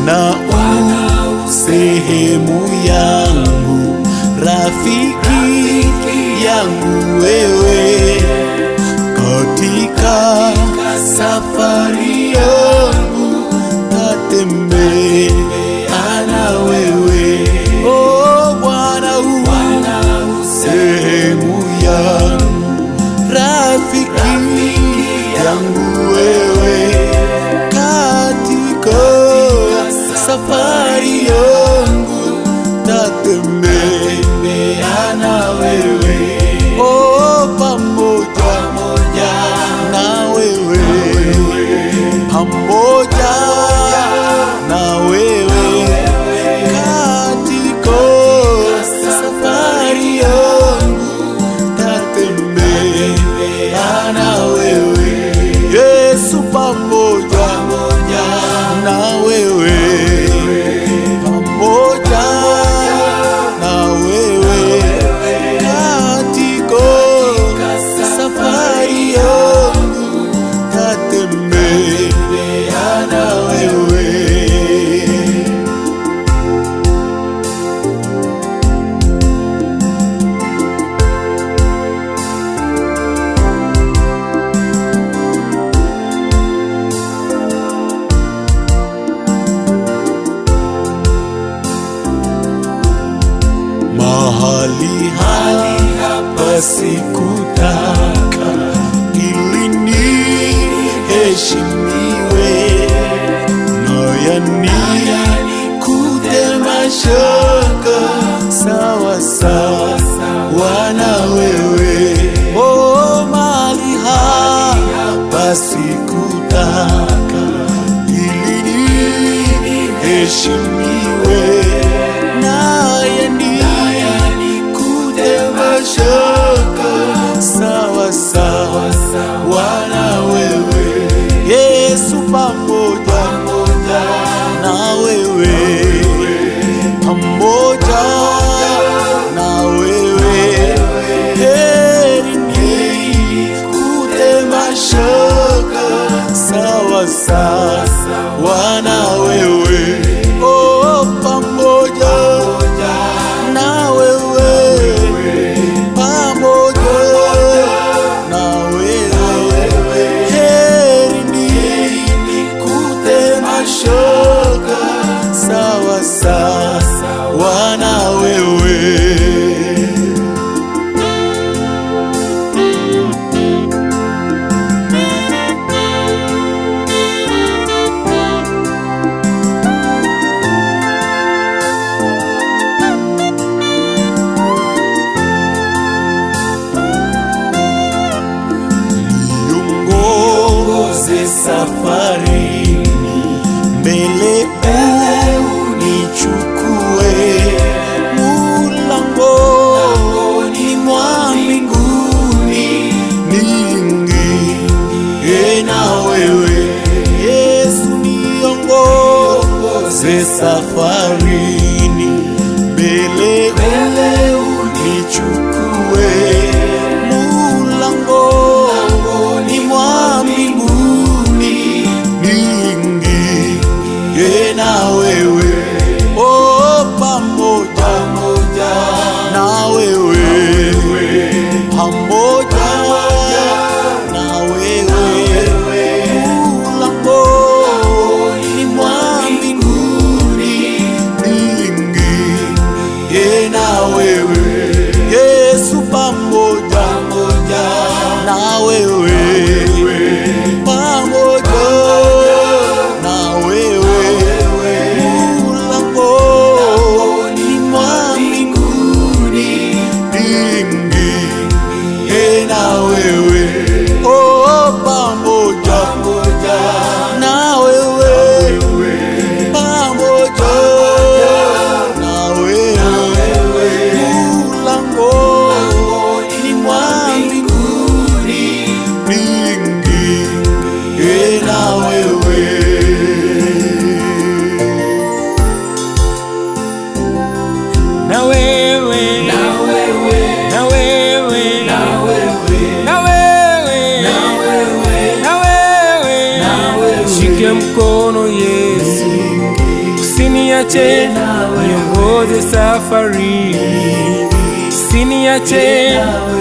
Bwana u sehemu yangu, rafiki yangu wewe, katika safari yangu tatembea na wewe. Oh Bwana u sehemu yangu, rafiki yangu wewe, katika safari yangu tatembea na wewe. Oh, pamoja na wewe, pamoja na wewe, katika safari yangu tatembea na wewe. Yesu, pamoja na wewe, pamoja na wewe, katika safari yangu tatembea na wewe. mahali hapa sikutaka ili niheshimiwe nayani kutema shaka sawa sawa na wewe oh, mahali hapa sikutaka ili niheshimiwe naye ni kutema shaka sawa sawa na wewe Yesu pamoja na wewe pamoja na wewe heri ni kutema shaka sawa sawa na wewe oh, pamoja na wewe pamoja na wewe heri ni kutema shaka sawa sawa na wewe niongoze safarini, mbele unichukue mulangoni mwa mbinguni, niingie na wewe Yesu, niongoze safarini, mbele unichukue mulangoni mwa mbinguni, niingie na wewe oh, pamoja na wewe pamoja na wewe mulangoni mwa mbinguni, Usiniache niongoze safari, usiniache